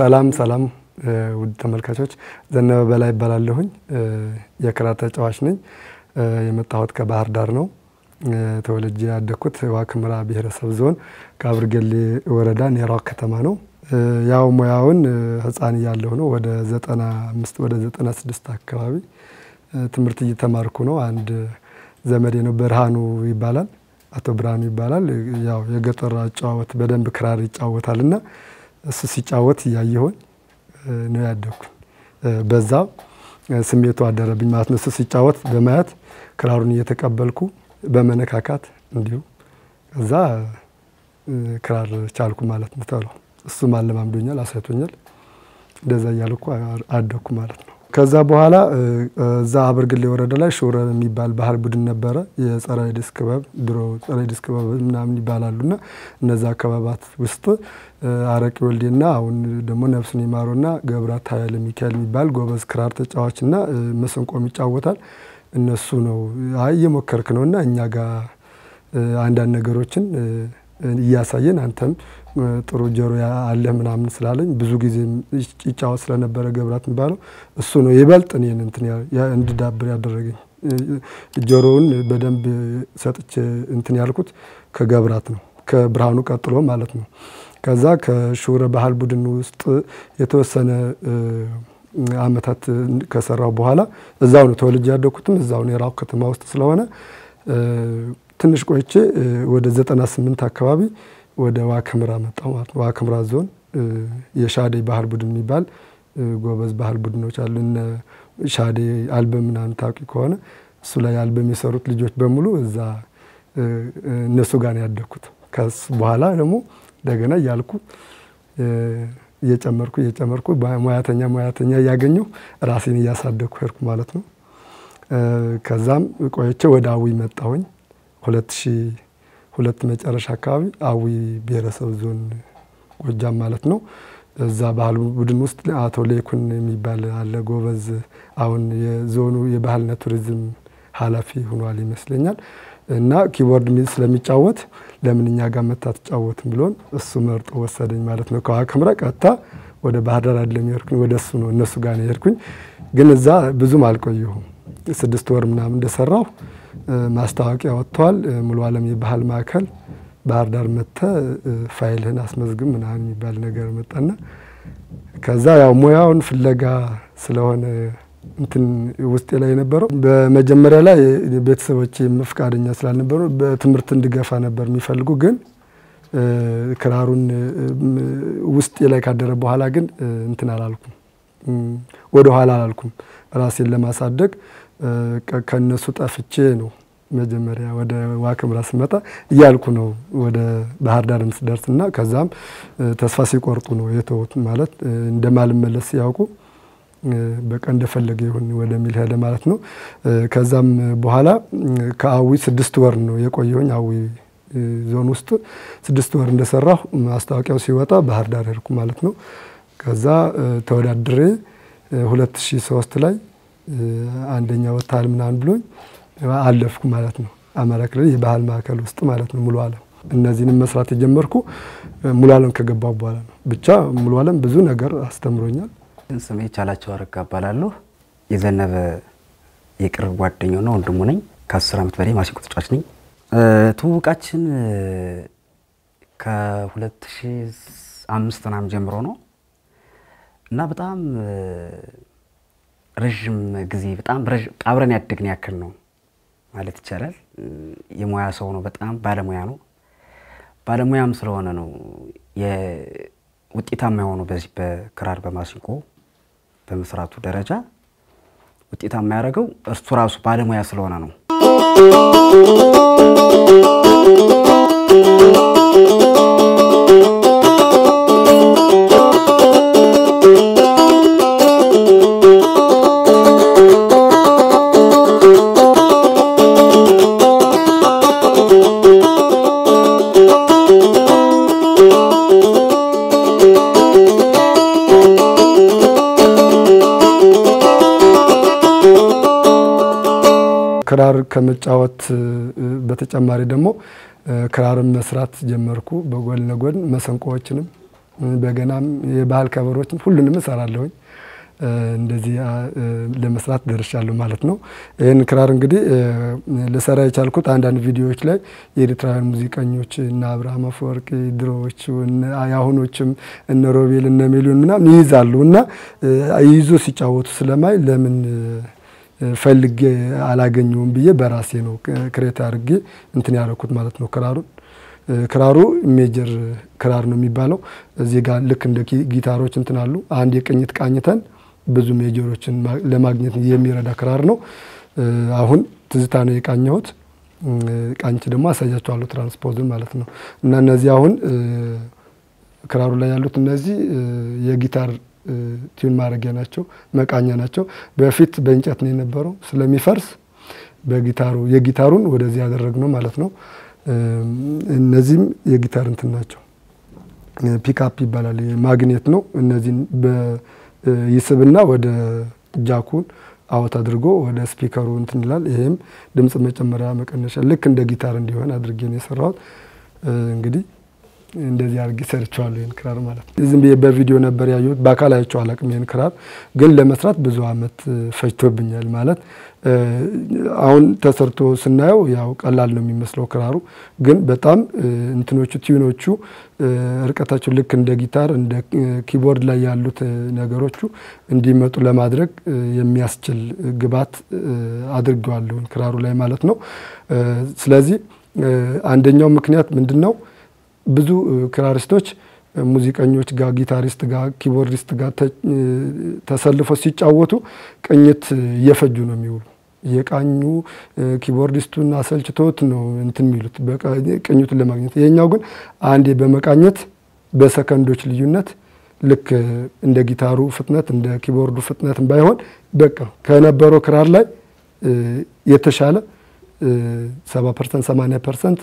ሰላም ሰላም ውድ ተመልካቾች፣ ዘነበ በላይ ይባላለሁኝ። የክራር ተጫዋች ነኝ። የመጣሁት ከባህር ዳር ነው። ተወልጄ ያደግኩት ዋግኽምራ ብሔረሰብ ዞን ከአብርገሌ ወረዳ ኔራ ከተማ ነው። ያው ሙያውን ሕፃን እያለሁ ነው ወደ ዘጠና አምስት ወደ ዘጠና ስድስት አካባቢ ትምህርት እየተማርኩ ነው። አንድ ዘመዴ ነው ብርሃኑ ይባላል፣ አቶ ብርሃኑ ይባላል። ያው የገጠር አጨዋወት በደንብ ክራር ይጫወታል እና እሱ ሲጫወት እያየሆኝ ነው ያደግኩኝ። በዛ ስሜቱ አደረብኝ ማለት ነው። እሱ ሲጫወት በማየት ክራሩን እየተቀበልኩ በመነካካት እንዲሁ ከዛ ክራር ቻልኩ ማለት ነው። ተብሎ እሱም አለማምዶኛል፣ አሳይቶኛል። እንደዛ እያልኩ አደግኩ ማለት ነው። ከዛ በኋላ እዛ አበርግሌ ወረዳ ላይ ሹረ የሚባል ባህል ቡድን ነበረ። የጸረ ኤድስ ክበብ ድሮ ጸረ ኤድስ ክበብ ምናምን ይባላሉና እነዛ ክበባት ውስጥ አረቂ ወልዴና አሁን ደግሞ ነፍሱን ይማረውና ገብራት ኃይለ ሚካኤል የሚባል ጎበዝ ክራር ተጫዋችና መሰንቆም ይጫወታል። እነሱ ነው አይ እየሞከርክ ነውና እኛ ጋር አንዳንድ ነገሮችን እያሳየን አንተም ጥሩ ጆሮ አለህ ምናምን ስላለኝ ብዙ ጊዜ ይጫወት ስለነበረ ገብራት የሚባለው እሱ ነው ይበልጥ እኔን እንትን እንድዳብር ያደረገኝ። ጆሮውን በደንብ ሰጥቼ እንትን ያልኩት ከገብራት ነው፣ ከብርሃኑ ቀጥሎ ማለት ነው። ከዛ ከሹረ ባህል ቡድን ውስጥ የተወሰነ አመታት ከሰራው በኋላ እዛው ነው ተወልጄ ያደግኩትም እዛው ነው የራው ከተማ ውስጥ ስለሆነ ትንሽ ቆይቼ ወደ ዘጠና ስምንት አካባቢ ወደ ዋግኽምራ መጣሁ ማለት ነው። ዋግኽምራ ዞን የሻዴ ባህል ቡድን የሚባል ጎበዝ ባህል ቡድኖች አሉ። እነ ሻዴ አልበም ምናምን ታውቂ ከሆነ እሱ ላይ አልበም የሰሩት ልጆች በሙሉ እዛ እነሱ ጋር ነው ያደግኩት። ከሱ በኋላ ደግሞ እንደገና እያልኩ እየጨመርኩ እየጨመርኩ ሙያተኛ ሙያተኛ እያገኘሁ ራሴን እያሳደግኩ ሄድኩ ማለት ነው። ከዛም ቆይቼ ወደ አዊ መጣሁኝ። ሁለት ሺህ ሁለት መጨረሻ አካባቢ አዊ ብሔረሰብ ዞን ጎጃም ማለት ነው። እዛ ባህል ቡድን ውስጥ አቶ ሌኩን የሚባል አለ ጎበዝ። አሁን የዞኑ የባህልና ቱሪዝም ኃላፊ ሆኗል ይመስለኛል። እና ኪቦርድ ስለሚጫወት ለምን እኛ ጋር መታ ትጫወትም ብሎን እሱ መርጦ ወሰደኝ ማለት ነው። ከዋግኽምራ ቀጥታ ወደ ባህር ዳር አይደለም የሄድኩኝ፣ ወደ እሱ ነው እነሱ ጋር ነው የሄድኩኝ። ግን እዛ ብዙም አልቆየሁም። ስድስት ወር ምናምን እንደሰራሁ ማስታወቂያ ወጥተዋል። ሙሉ ዓለም የባህል ማዕከል ባህር ዳር መጥተ ፋይልህን አስመዝግብ ምናምን የሚባል ነገር መጣና ከዛ ያው ሙያውን ፍለጋ ስለሆነ እንትን ውስጤ ላይ የነበረው በመጀመሪያ ላይ ቤተሰቦቼ ፈቃደኛ ስላልነበሩ በትምህርት እንድገፋ ነበር የሚፈልጉ። ግን ክራሩን ውስጤ ላይ ካደረ በኋላ ግን እንትን አላልኩም፣ ወደ ኋላ አላልኩም። ራሴን ለማሳደግ ከነሱ ጠፍቼ ነው መጀመሪያ ወደ ዋግኽምራ ስመጣ እያልኩ ነው ወደ ባህር ዳር ስደርስ እና ከዛም ተስፋ ሲቆርጡ ነው የተውት ማለት እንደማልመለስ ሲያውቁ በቃ እንደፈለገ ይሁን ወደሚል ሄደ ማለት ነው። ከዛም በኋላ ከአዊ ስድስት ወር ነው የቆየሁኝ። አዊ ዞን ውስጥ ስድስት ወር እንደሰራሁ ማስታወቂያው ሲወጣ ባህር ዳር ሄድኩ ማለት ነው። ከዛ ተወዳድሬ 2003 ላይ አንደኛ ወጥተሃል ምናምን ብሎኝ አለፍኩ ማለት ነው። አማራ ክልል የባህል ማዕከል ውስጥ ማለት ነው ሙሉ ዓለም። እነዚህንም መስራት የጀመርኩ ሙሉ ዓለም ከገባሁ በኋላ ነው። ብቻ ሙሉ ዓለም ብዙ ነገር አስተምሮኛል። ስሜ ቻላቸው አረጋ እባላለሁ። የዘነበ የቅርብ ጓደኛውና ወንድሙ ነኝ። ከአስር ዓመት በላይ ማሲንቆ ተጫዋች ነኝ። ትውውቃችን ከ2005 ምናምን ጀምሮ ነው እና በጣም ረዥም ጊዜ በጣም አብረን ያደግን ያክል ነው ማለት ይቻላል። የሙያ ሰው ነው፣ በጣም ባለሙያ ነው። ባለሙያም ስለሆነ ነው ውጤታማ የሆኑ በዚህ በክራር በማሲንቆ በመስራቱ ደረጃ ውጤታማ ያደረገው እርሱ ራሱ ባለሙያ ስለሆነ ነው። ክራር ከመጫወት በተጨማሪ ደግሞ ክራርን መስራት ጀመርኩ። በጎን ለጎን መሰንቆዎችንም በገናም የባህል ከበሮችን ሁሉንም እሰራለሁኝ። እንደዚህ ለመስራት ደርሻለሁ ማለት ነው። ይህን ክራር እንግዲህ ልሰራ የቻልኩት አንዳንድ ቪዲዮዎች ላይ የኤርትራውያን ሙዚቀኞች እነ አብርሃም አፈወርቂ ድሮዎቹ የአሁኖችም እነ ሮቤል እነ ሚሊዮን ምናምን ይይዛሉ እና ይዞ ሲጫወቱ ስለማይ ለምን ፈልጌ አላገኘውም ብዬ በራሴ ነው ክሬት አድርጌ እንትን ያደረኩት ማለት ነው ክራሩን ክራሩ ሜጀር ክራር ነው የሚባለው። እዚህ ጋር ልክ እንደ ጊታሮች እንትን አሉ። አንድ የቅኝት ቃኝተን ብዙ ሜጀሮችን ለማግኘት የሚረዳ ክራር ነው። አሁን ትዝታ ነው የቃኘሁት። ቃኝች ደግሞ አሳያቸዋለሁ ትራንስፖዝን ማለት ነው። እና እነዚህ አሁን ክራሩ ላይ ያሉት እነዚህ የጊታር ቲዩን ማድረጊያ ናቸው፣ መቃኛ ናቸው። በፊት በእንጨት ነው የነበረው ስለሚፈርስ በጊታሩ የጊታሩን ወደዚህ ያደረግነው ማለት ነው። እነዚህም የጊታር እንትን ናቸው። ፒካፕ ይባላል። ማግኔት ነው። እነዚህን ይስብና ወደ ጃኩን አወት አድርጎ ወደ ስፒከሩ እንትን ይላል። ይሄም ድምፅ መጨመሪያ መቀነሻ ልክ እንደ ጊታር እንዲሆን አድርጌ ነው የሰራሁት። እንግዲህ እንደዚህ አድርጌ ሰርቼዋለሁ ይህን ክራር ማለት ነው። ዝም ብዬ በቪዲዮ ነበር ያየሁት፣ በአካል አይቼው አላቅም። ይህን ክራር ግን ለመስራት ብዙ አመት ፈጅቶብኛል ማለት አሁን ተሰርቶ ስናየው ያው ቀላል ነው የሚመስለው ክራሩ ግን በጣም እንትኖቹ ቲዩኖቹ እርቀታቸው ልክ እንደ ጊታር እንደ ኪቦርድ ላይ ያሉት ነገሮቹ እንዲመጡ ለማድረግ የሚያስችል ግብዓት አድርገዋለሁ ክራሩ ላይ ማለት ነው። ስለዚህ አንደኛው ምክንያት ምንድን ነው? ብዙ ክራሪስቶች ሙዚቀኞች ጋር ጊታሪስት ጋር ኪቦርዲስት ጋር ተሰልፎ ሲጫወቱ ቅኝት እየፈጁ ነው የሚውሉ የቃኙ ኪቦርዲስቱን አሰልችቶት ነው እንትን የሚሉት ቅኝቱን ለማግኘት። ይሄኛው ግን አንዴ በመቃኘት በሰከንዶች ልዩነት ልክ እንደ ጊታሩ ፍጥነት እንደ ኪቦርዱ ፍጥነትም ባይሆን በቃ ከነበረው ክራር ላይ የተሻለ ሰባ ፐርሰንት ሰማንያ ፐርሰንት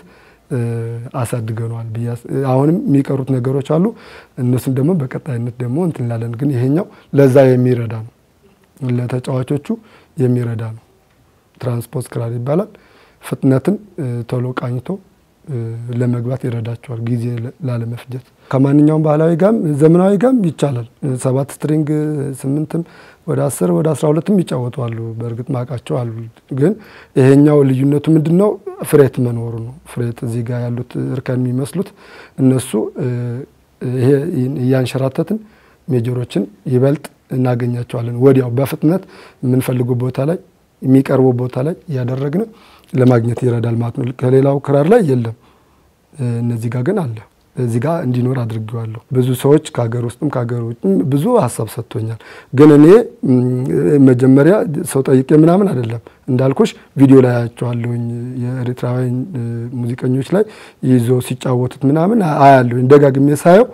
አሳድገነዋል ብዬ አሁንም የሚቀሩት ነገሮች አሉ። እነሱም ደግሞ በቀጣይነት ደግሞ እንትን እንላለን። ግን ይሄኛው ለዛ የሚረዳ ነው፣ ለተጫዋቾቹ የሚረዳ ነው። ትራንስፖዝ ክራር ይባላል። ፍጥነትን ቶሎ ቃኝቶ ለመግባት ይረዳቸዋል፣ ጊዜ ላለመፍጀት። ከማንኛውም ባህላዊ ጋም ዘመናዊ ጋም ይቻላል። ሰባት ስትሪንግ ስምንትም ወደ አስር ወደ አስራ ሁለትም ይጫወቱ አሉ። በእርግጥ ማቃቸው አሉ። ግን ይሄኛው ልዩነቱ ምንድን ነው? ፍሬት መኖሩ ነው። ፍሬት እዚህ ጋር ያሉት እርከን የሚመስሉት እነሱ ይሄ እያንሸራተትን ሜጀሮችን ይበልጥ እናገኛቸዋለን። ወዲያው በፍጥነት የምንፈልገው ቦታ ላይ የሚቀርበው ቦታ ላይ እያደረግን ለማግኘት ይረዳል ማለት ነው። ከሌላው ክራር ላይ የለም። እነዚህ ጋር ግን አለ። እዚህ ጋር እንዲኖር አድርጌዋለሁ። ብዙ ሰዎች ከሀገር ውስጥም ከሀገር ውጭም ብዙ ሀሳብ ሰጥቶኛል። ግን እኔ መጀመሪያ ሰው ጠይቄ ምናምን አይደለም እንዳልኩሽ ቪዲዮ ላይ አያቸዋለሁኝ የኤርትራውያን ሙዚቀኞች ላይ ይዞ ሲጫወቱት ምናምን አያለሁኝ። ደጋግሜ ሳየው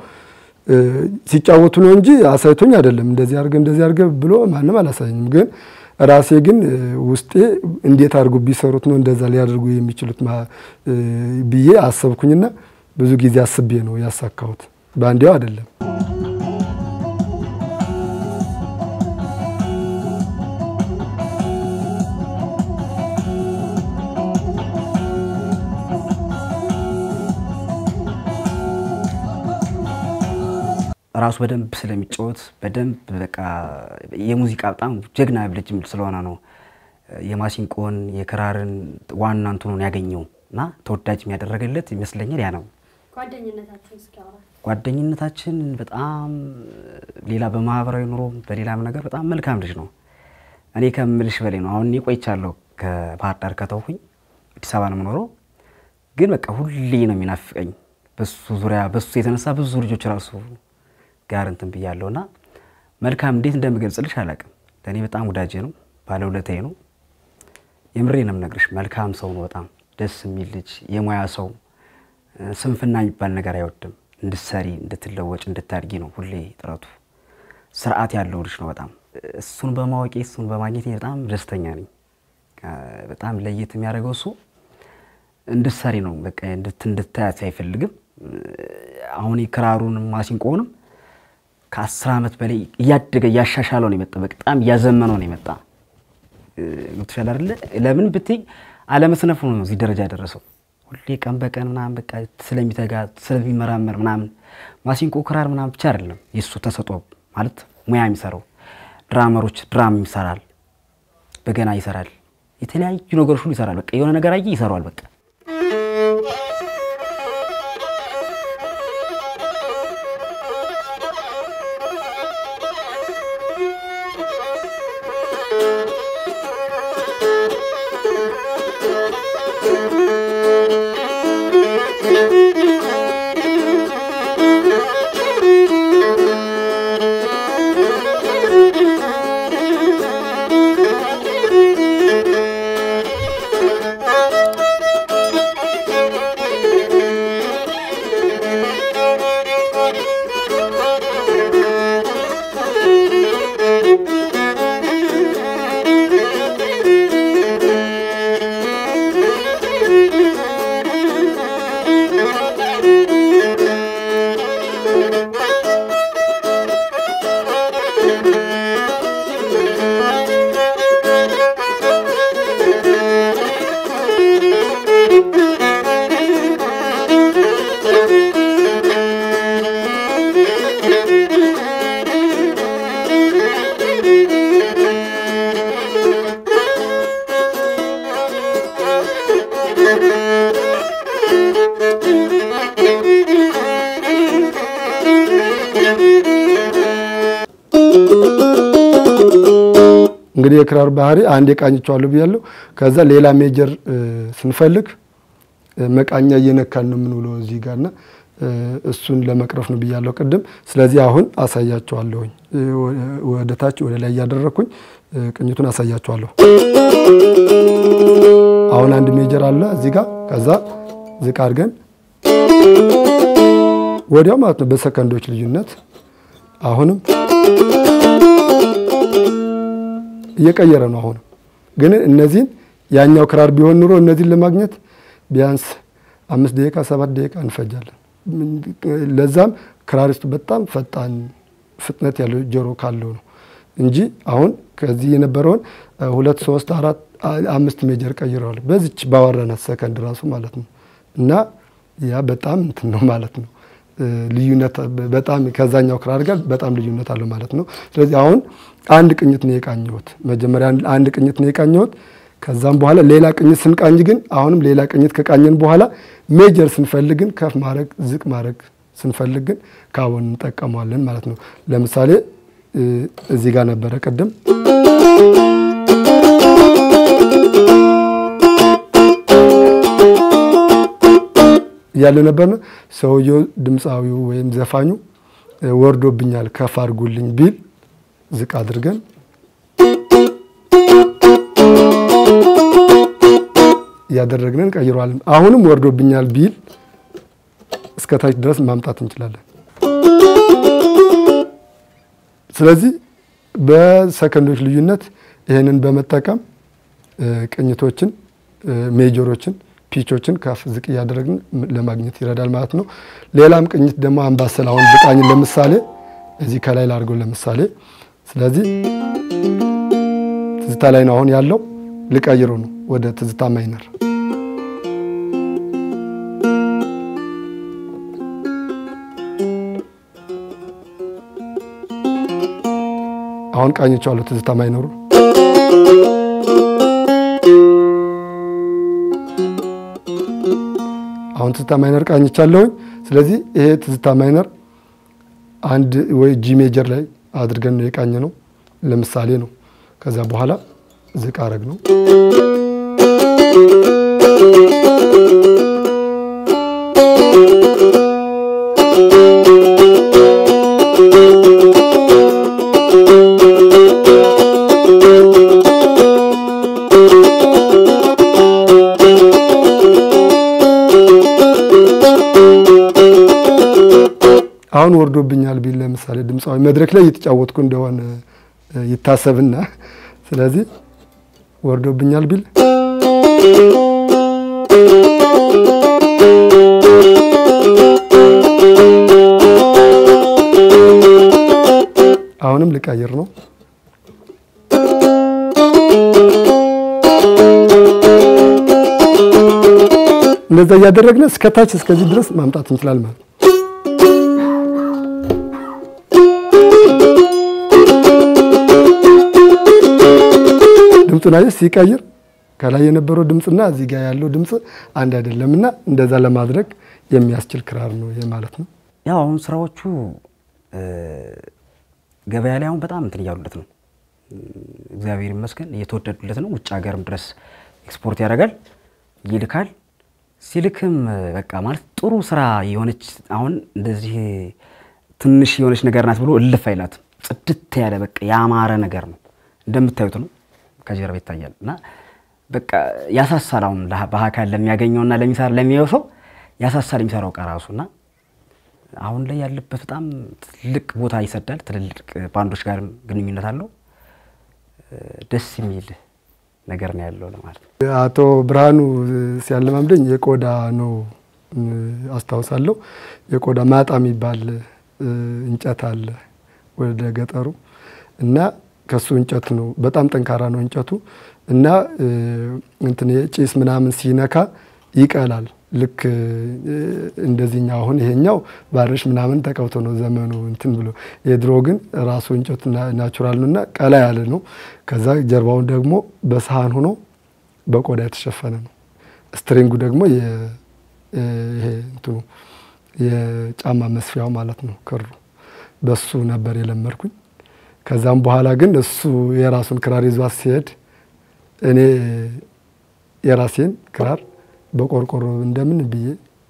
ሲጫወቱ ነው እንጂ አሳይቶኝ አይደለም። እንደዚህ አድርገ እንደዚህ አድርገ ብሎ ማንም አላሳየኝም። ግን ራሴ ግን ውስጤ እንዴት አድርጎ ቢሰሩት ነው እንደዛ ሊያደርጉ የሚችሉት ብዬ አሰብኩኝና ብዙ ጊዜ አስቤ ነው ያሳካሁት። በአንዴው አይደለም። ራሱ በደንብ ስለሚጫወት በደንብ በቃ የሙዚቃ በጣም ጀግና ልጅ ስለሆነ ነው የማሲንቆን የክራርን ዋና እንትኑን ያገኘው እና ተወዳጅ የሚያደረገለት ይመስለኛል ያ ነው። ጓደኝነታችን በጣም ሌላ በማህበራዊ ኑሮ በሌላም ነገር በጣም መልካም ልጅ ነው። እኔ ከምልሽ በላይ ነው። አሁን እኔ ቆይቻለሁ ከባህር ዳር ከተውኩኝ አዲስ አበባ ነው የምኖረው። ግን በቃ ሁሌ ነው የሚናፍቀኝ በሱ ዙሪያ በሱ የተነሳ ብዙ ልጆች ራሱ ጋር እንትን ብያለሁ እና መልካም እንዴት እንደምገልጽልሽ አላውቅም። ለእኔ በጣም ወዳጄ ነው፣ ባለውለታዬ ነው። የምሬ ነው የምነግርሽ። መልካም ሰው ነው። በጣም ደስ የሚል ልጅ፣ የሙያ ሰው፣ ስንፍና የሚባል ነገር አይወድም። እንድትሰሪ፣ እንድትለወጭ፣ እንድታድጊ ነው ሁሌ ጥረቱ። ስርዓት ያለው ልጅ ነው በጣም እሱን በማወቄ እሱን በማግኘት በጣም ደስተኛ ነኝ። በጣም ለየት የሚያደርገው እሱ እንድትሰሪ ነው። በቃ እንድታያት አይፈልግም። አሁን ክራሩን ማሲንቆውንም ከአስር ዓመት በላይ እያደገ እያሻሻለው ነው የመጣ። በጣም እያዘመነው ነው የመጣ። ገብቶሻል አይደለ? ለምን ብትይ አለመስነፉ ነው እዚህ ደረጃ ያደረሰው። ሁሌ ቀን በቀን ምናምን በቃ ስለሚተጋ ስለሚመራመር ምናምን ማሲንቆ ክራር ምናምን ብቻ አይደለም የእሱ ተሰጥኦ ማለት ሙያ የሚሰራው ድራመሮች ድራም ይሰራል፣ በገና ይሰራል፣ የተለያዩ ነገሮች ሁሉ ይሰራል። በቃ የሆነ ነገር አየ ይሰራዋል። በቃ እንግዲህ የክራር ባህሪ አንድ የቃኝቸዋለሁ ብያለሁ። ከዛ ሌላ ሜጀር ስንፈልግ መቃኛ እየነካን ነው የምንውለው እዚህ ጋርና እሱን ለመቅረፍ ነው ብያለሁ ቅድም። ስለዚህ አሁን አሳያቸዋለሁኝ ወደ ታች ወደ ላይ እያደረግኩኝ ቅኝቱን አሳያቸዋለሁ። አሁን አንድ ሜጀር አለ እዚህ ጋር ከዛ ዝቅ አድርገን ወዲያው ማለት ነው በሰከንዶች ልዩነት አሁንም እየቀየረ ነው። አሁንም ግን እነዚህን ያኛው ክራር ቢሆን ኑሮ እነዚህን ለማግኘት ቢያንስ አምስት ደቂቃ ሰባት ደቂቃ እንፈጃለን። ለዛም ክራሪስቱ በጣም ፈጣን ፍጥነት ያለው ጆሮ ካለው ነው እንጂ አሁን ከዚህ የነበረውን ሁለት ሶስት አራት አምስት ሜጀር ቀይረዋል በዚች ባወራናት ሰከንድ ራሱ ማለት ነው። እና ያ በጣም እንትን ነው ማለት ነው ልዩነት በጣም ከዛኛው ክራር ጋር በጣም ልዩነት አለው ማለት ነው። ስለዚህ አሁን አንድ ቅኝት ነው የቃኘሁት። መጀመሪያ አንድ ቅኝት ነው የቃኘሁት። ከዛም በኋላ ሌላ ቅኝት ስንቃኝ ግን አሁንም ሌላ ቅኝት ከቃኘን በኋላ ሜጀር ስንፈልግን ከፍ ማድረግ ዝቅ ማድረግ ስንፈልግ ግን ካቦን እንጠቀመዋለን ማለት ነው። ለምሳሌ እዚህ ጋር ነበረ ቅድም እያለው ነበርና ሰውየው ድምፃዊው ወይም ዘፋኙ ወርዶብኛል ከፍ አድርጉልኝ ቢል ዝቅ አድርገን እያደረግን እንቀይረዋለን። አሁንም ወርዶብኛል ቢል እስከታች ድረስ ማምጣት እንችላለን። ስለዚህ በሰከንዶች ልዩነት ይህንን በመጠቀም ቅኝቶችን፣ ሜጀሮችን፣ ፒቾችን ከፍ ዝቅ እያደረግን ለማግኘት ይረዳል ማለት ነው። ሌላም ቅኝት ደግሞ አምባሰል አሁን ብቃኝን ለምሳሌ እዚህ ከላይ ላድርገው ለምሳሌ ስለዚህ ትዝታ ላይ ነው አሁን ያለው። ልቀይረው ነው ወደ ትዝታ ማይነር። አሁን ቃኝቼዋለሁ ትዝታ ማይነሩ። አሁን ትዝታ ማይነር ቃኝቻለሁኝ። ስለዚህ ይሄ ትዝታ ማይነር አንድ ወይ ጂ ሜጀር ላይ አድርገን ነው የቃኘ ነው። ለምሳሌ ነው። ከዛ በኋላ ዝቅ አረግ ነው። አሁን ወርዶብኛል ቢል ለምሳሌ ድምፃዊ መድረክ ላይ እየተጫወትኩ እንደሆነ ይታሰብና ስለዚህ ወርዶብኛል ቢል አሁንም ልቀይር ነው። እንደዛ እያደረግን እስከታች እስከዚህ ድረስ ማምጣት እንችላለን ማለት ነው። ድምፁን አየህ ሲቀይር ከላይ የነበረው ድምፅና እዚህ ጋር ያለው ድምፅ አንድ አይደለም እና እንደዛ ለማድረግ የሚያስችል ክራር ነው ይሄ ማለት ነው። ያው አሁን ስራዎቹ ገበያ ላይ አሁን በጣም እንትን እያሉለት ነው። እግዚአብሔር ይመስገን እየተወደዱለት ነው። ውጭ ሀገርም ድረስ ኤክስፖርት ያደርጋል ይልካል። ሲልክም በቃ ማለት ጥሩ ስራ የሆነች አሁን እንደዚህ ትንሽ የሆነች ነገር ናት ብሎ እልፍ አይላትም። ጽድት ያለ በቃ ያማረ ነገር ነው እንደምታዩት ነው። ከጀርባ ይታያል እና በቃ ያሳሳል። አሁን በአካል ለሚያገኘውና ለሚሰራ ለሚያየው ሰው ያሳሳል የሚሰራው እቃ ራሱ እና አሁን ላይ ያለበት በጣም ትልቅ ቦታ ይሰዳል። ትልልቅ ባንዶች ጋርም ግንኙነት አለው። ደስ የሚል ነገር ነው ያለው ለማለት ነው። አቶ ብርሃኑ ሲያለማምደኝ የቆዳ ነው አስታውሳለሁ። የቆዳ ማጣ የሚባል እንጨት አለ ወደ ገጠሩ እና ከሱ እንጨት ነው በጣም ጠንካራ ነው እንጨቱ እና እንትን የጭስ ምናምን ሲነካ ይቀላል። ልክ እንደዚህኛው አሁን ይሄኛው ባርሽ ምናምን ተቀብቶ ነው ዘመኑ እንትን ብሎ፣ የድሮ ግን ራሱ እንጨቱ ናቹራል ነው እና ቀላ ያለ ነው። ከዛ ጀርባውን ደግሞ በሰሃን ሆኖ በቆዳ የተሸፈነ ነው። ስትሪንጉ ደግሞ ይሄ እንትኑ የጫማ መስፊያው ማለት ነው ክሩ፣ በሱ ነበር የለመድኩኝ። ከዛም በኋላ ግን እሱ የራሱን ክራር ይዟት ሲሄድ እኔ የራሴን ክራር በቆርቆሮ እንደምን ብዬ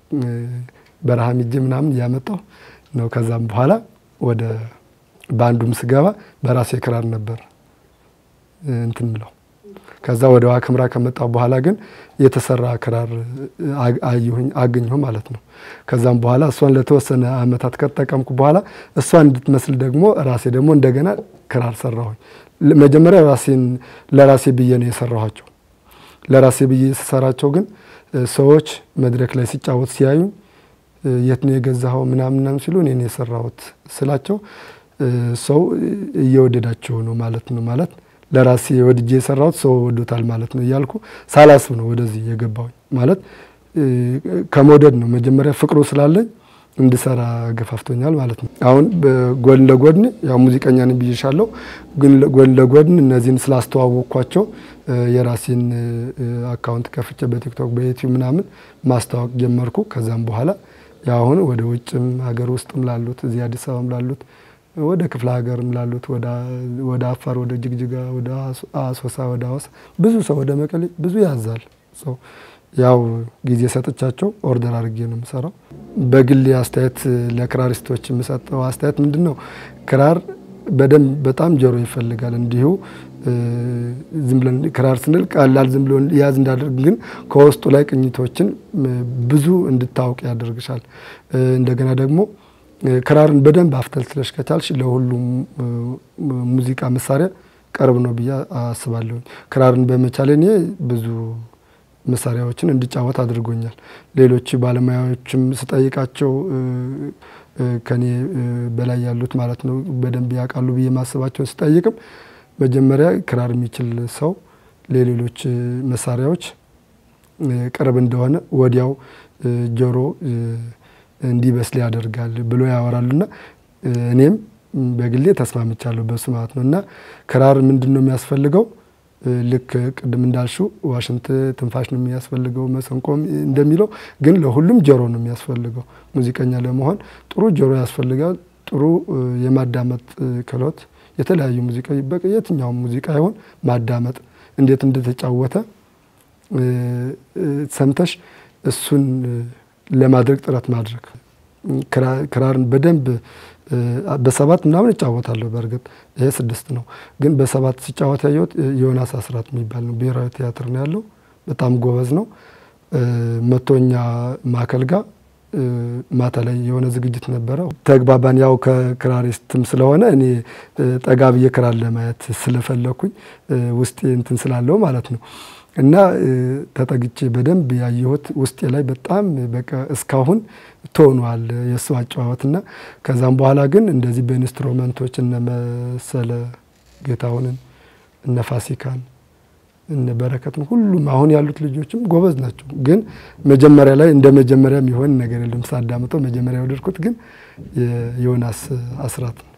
በረሃ ሚጄ ምናምን እያመጣሁ ነው። ከዛም በኋላ ወደ ባንዱም ስገባ በራሴ ክራር ነበር እንትን ምለው። ከዛ ወደ ዋክምራ ከመጣሁ በኋላ ግን የተሰራ ክራር አየሁኝ አገኘሁ ማለት ነው። ከዛም በኋላ እሷን ለተወሰነ አመታት ከተጠቀምኩ በኋላ እሷን እንድትመስል ደግሞ ራሴ ደግሞ እንደገና ክራር ሰራሁኝ። መጀመሪያ ራሴን ለራሴ ብዬ ነው የሰራኋቸው። ለራሴ ብዬ ስሰራቸው ግን ሰዎች መድረክ ላይ ሲጫወት ሲያዩ የት ነው የገዛኸው ምናምን ምናምን ሲሉ እኔ ነው የሰራሁት ስላቸው ሰው እየወደዳቸው ነው ማለት ነው ማለት ለራሴ ወድጄ የሰራሁት ሰው ወዶታል ማለት ነው እያልኩ ሳላስብ ነው ወደዚህ የገባሁኝ። ማለት ከመውደድ ነው መጀመሪያ ፍቅሩ ስላለኝ እንድሰራ ገፋፍቶኛል ማለት ነው። አሁን ጎን ለጎን ያው ሙዚቀኛ ነኝ ብዬሻለሁ፣ ግን ጎን ለጎን እነዚህን ስላስተዋወቅኳቸው የራሴን አካውንት ከፍቼ በቲክቶክ በዩቲዩብ ምናምን ማስተዋወቅ ጀመርኩ። ከዛም በኋላ ያው አሁን ወደ ውጭም ሀገር ውስጥም ላሉት እዚህ አዲስ አበባም ላሉት ወደ ክፍለ ሀገርም ላሉት ወደ አፋር፣ ወደ ጅግጅጋ፣ ወደ አሶሳ፣ ወደ ሀዋሳ ብዙ ሰው ወደ መቀሌ ብዙ ያዛል ሰው ያው ጊዜ ሰጥቻቸው ኦርደር አድርጌ ነው የምሰራው። በግል አስተያየት ለክራሪስቶች የምሰጠው አስተያየት ምንድን ነው? ክራር በደንብ በጣም ጆሮ ይፈልጋል። እንዲሁ ዝም ብለን ክራር ስንል ቀላል ዝም ብሎ ያዝ እንዳደርግ፣ ግን ከውስጡ ላይ ቅኝቶችን ብዙ እንድታውቅ ያደርግሻል። እንደገና ደግሞ ክራርን በደንብ አፍተልትለሽ ከቻልሽ ለሁሉም ሙዚቃ መሳሪያ ቅርብ ነው ብዬ አስባለሁ። ክራርን በመቻሌ እኔ ብዙ መሳሪያዎችን እንድጫወት አድርጎኛል። ሌሎች ባለሙያዎችም ስጠይቃቸው ከኔ በላይ ያሉት ማለት ነው በደንብ ያውቃሉ ብዬ ማስባቸውን ስጠይቅም መጀመሪያ ክራር የሚችል ሰው ለሌሎች መሳሪያዎች ቅርብ እንደሆነ ወዲያው ጆሮ እንዲበስል ያደርጋል ብሎ ያወራሉና እኔም በግሌ ተስማምቻለሁ በሱ ማለት ነው። እና ክራር ምንድን ነው የሚያስፈልገው? ልክ ቅድም እንዳልሽው ዋሽንት ትንፋሽ ነው የሚያስፈልገው፣ መሰንቆም እንደሚለው ግን ለሁሉም ጆሮ ነው የሚያስፈልገው። ሙዚቀኛ ለመሆን ጥሩ ጆሮ ያስፈልጋል። ጥሩ የማዳመጥ ክህሎት፣ የተለያዩ ሙዚቃ የትኛውም ሙዚቃ ይሆን ማዳመጥ፣ እንዴት እንደተጫወተ ሰምተሽ እሱን ለማድረግ ጥረት ማድረግ። ክራርን በደንብ በሰባት ምናምን እጫወታለሁ። በእርግጥ ይሄ ስድስት ነው፣ ግን በሰባት ሲጫወት ያየሁት ዮናስ አስራት የሚባል ነው። ብሔራዊ ቲያትር ነው ያለው። በጣም ጎበዝ ነው። መቶኛ ማዕከል ጋር ማታ ላይ የሆነ ዝግጅት ነበረ። ተግባባን። ያው ከክራሪስትም ስለሆነ እኔ ጠጋ ብዬ ክራር ለማየት ስለፈለኩኝ ውስጤ እንትን ስላለው ማለት ነው እና ተጠግቼ በደንብ ያየሁት ውስጤ ላይ በጣም በቃ እስካሁን ትሆኗል የእሱ አጨዋወት እና ከዛም በኋላ ግን እንደዚህ በኢንስትሩመንቶች እነ መሰለ ጌታሁንን እነ ፋሲካን እነ በረከትም ሁሉም አሁን ያሉት ልጆችም ጎበዝ ናቸው። ግን መጀመሪያ ላይ እንደ መጀመሪያ የሚሆን ነገር የለም። ሳዳምጠው መጀመሪያ የወደድኩት ግን የዮናስ አስራት ነው።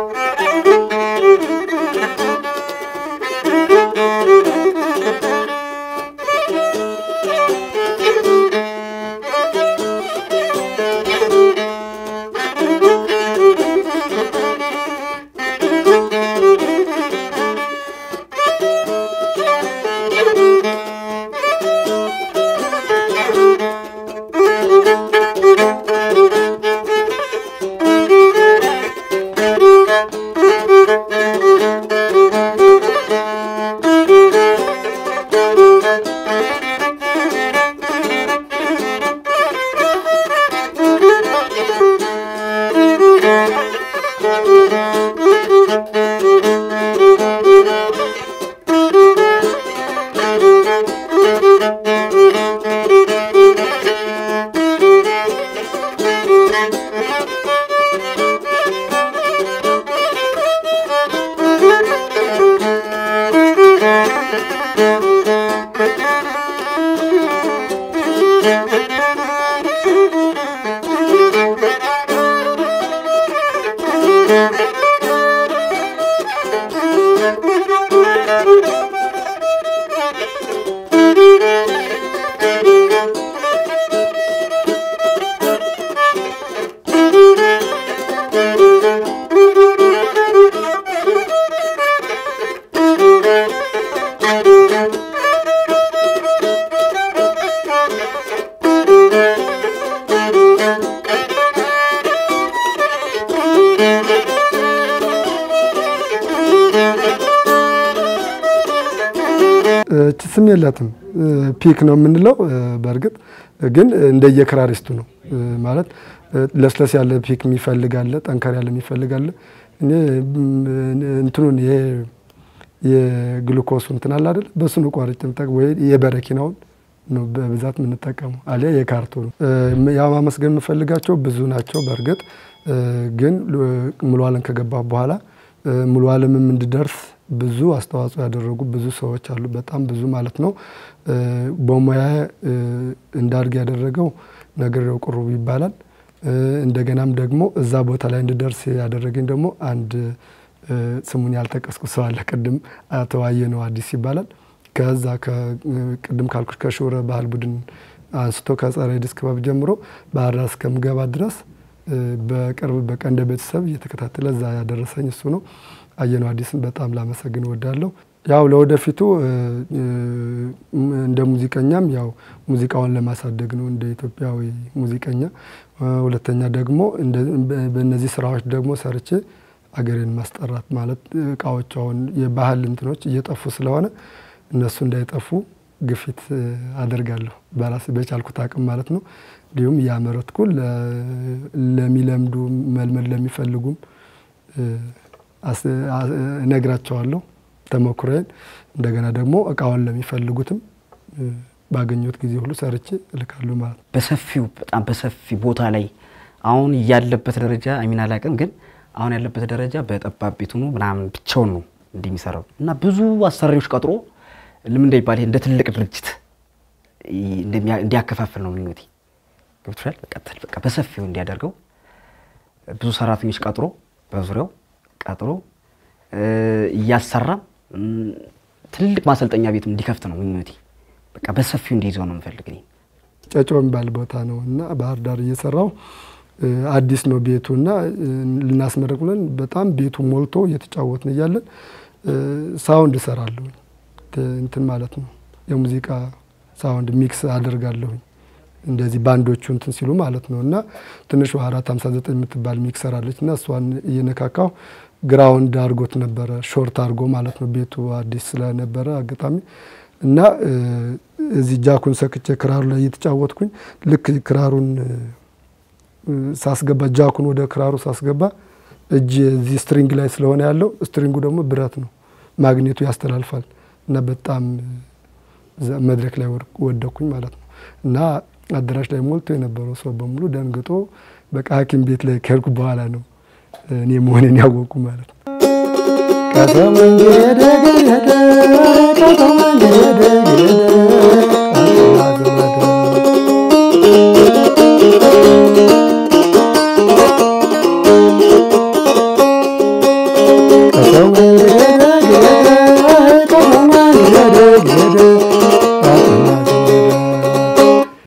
እቺ ስም የላትም ፒክ ነው የምንለው። በእርግጥ ግን እንደየክራሪስቱ ነው ማለት ለስለስ ያለ ፒክ የሚፈልጋለ፣ ጠንከር ያለ የሚፈልጋለ። እኔ እንትኑን ይሄ የግሉኮሱ እንትን አለ አይደል? በሱን ቋርጭ ምጠቅ ወይ የበረኪናውን ነው በብዛት የምንጠቀመው፣ አሊያ የካርቶኑ። ያው ማመስገን የምፈልጋቸው ብዙ ናቸው። በእርግጥ ግን ሙሉ ዓለም ከገባሁ በኋላ ሙሉ ዓለምም እንድደርስ ብዙ አስተዋጽኦ ያደረጉ ብዙ ሰዎች አሉ። በጣም ብዙ ማለት ነው። በሙያ እንዳድግ ያደረገው ነግሬው ቁሩብ ይባላል። እንደገናም ደግሞ እዛ ቦታ ላይ እንድደርስ ያደረገኝ ደግሞ አንድ ስሙን ያልጠቀስኩ ሰው አለ። ቅድም አቶ አየነው አዲስ ይባላል። ከዛ ቅድም ካልኩሽ ከሾረ ባህል ቡድን አንስቶ ከጸረ ኤድስ ክበብ ጀምሮ ባህር ዳር እስከምገባ ድረስ በቅርብ በቃ እንደ ቤተሰብ እየተከታተለ እዛ ያደረሰኝ እሱ ነው። አየነው አዲስን በጣም ላመሰግን እወዳለሁ። ያው ለወደፊቱ እንደ ሙዚቀኛም ያው ሙዚቃውን ለማሳደግ ነው እንደ ኢትዮጵያዊ ሙዚቀኛ። ሁለተኛ ደግሞ በእነዚህ ስራዎች ደግሞ ሰርቼ አገሬን ማስጠራት ማለት እቃዎች አሁን የባህል እንትኖች እየጠፉ ስለሆነ እነሱ እንዳይጠፉ ግፊት አደርጋለሁ በራሴ በቻልኩት አቅም ማለት ነው። እንዲሁም እያመረትኩ ለሚለምዱ መልመድ ለሚፈልጉም እነግራቸዋለሁ ተሞክሮዬን። እንደገና ደግሞ እቃውን ለሚፈልጉትም ባገኘሁት ጊዜ ሁሉ ሰርቼ እልካለሁ ማለት ነው። በሰፊው በጣም በሰፊ ቦታ ላይ አሁን ያለበት ደረጃ አሚን አላቅም፣ ግን አሁን ያለበት ደረጃ በጠባብ ቤት ሆኖ ምናምን ብቻውን ነው እንዲህ የሚሰራው እና ብዙ አሰሪዎች ቀጥሮ ልም እንዳይባል እንደ ትልቅ ድርጅት እንዲያከፋፍል ነው ምኞቴ። ገብቶሻል? በቃ በሰፊው እንዲያደርገው ብዙ ሰራተኞች ቀጥሮ በዙሪያው ቀጥሮ እያሰራ ትልቅ ማሰልጠኛ ቤት እንዲከፍት ነው ምኞቴ። በቃ በሰፊው እንዲይዘው ነው የምፈልግ። ጨጮ የሚባል ቦታ ነው እና ባህር ዳር እየሰራው አዲስ ነው ቤቱ እና ልናስመረቅ ብለን በጣም ቤቱ ሞልቶ እየተጫወትን እያለን ሳውንድ እሰራለሁ እንትን ማለት ነው የሙዚቃ ሳውንድ ሚክስ አደርጋለሁኝ እንደዚህ ባንዶቹ እንትን ሲሉ ማለት ነው እና ትንሿ አራት ሀምሳ ዘጠኝ የምትባል ሚክሰር አለች እና እሷን እየነካካው ግራውንድ አድርጎት ነበረ ሾርት አድርጎ ማለት ነው ቤቱ አዲስ ስለነበረ አጋጣሚ እና እዚህ ጃኩን ሰክቼ ክራሩ ላይ እየተጫወትኩኝ ልክ ክራሩን ሳስገባ ጃኩን ወደ ክራሩ ሳስገባ እጅ እዚህ ስትሪንግ ላይ ስለሆነ ያለው ስትሪንጉ ደግሞ ብረት ነው፣ ማግኔቱ ያስተላልፋል እና በጣም መድረክ ላይ ወደኩኝ ማለት ነው እና አዳራሽ ላይ ሞልቶ የነበረው ሰው በሙሉ ደንግጦ በቃ ሐኪም ቤት ላይ ከሄድኩ በኋላ ነው እኔ መሆኔን ያወቁ ማለት ነው።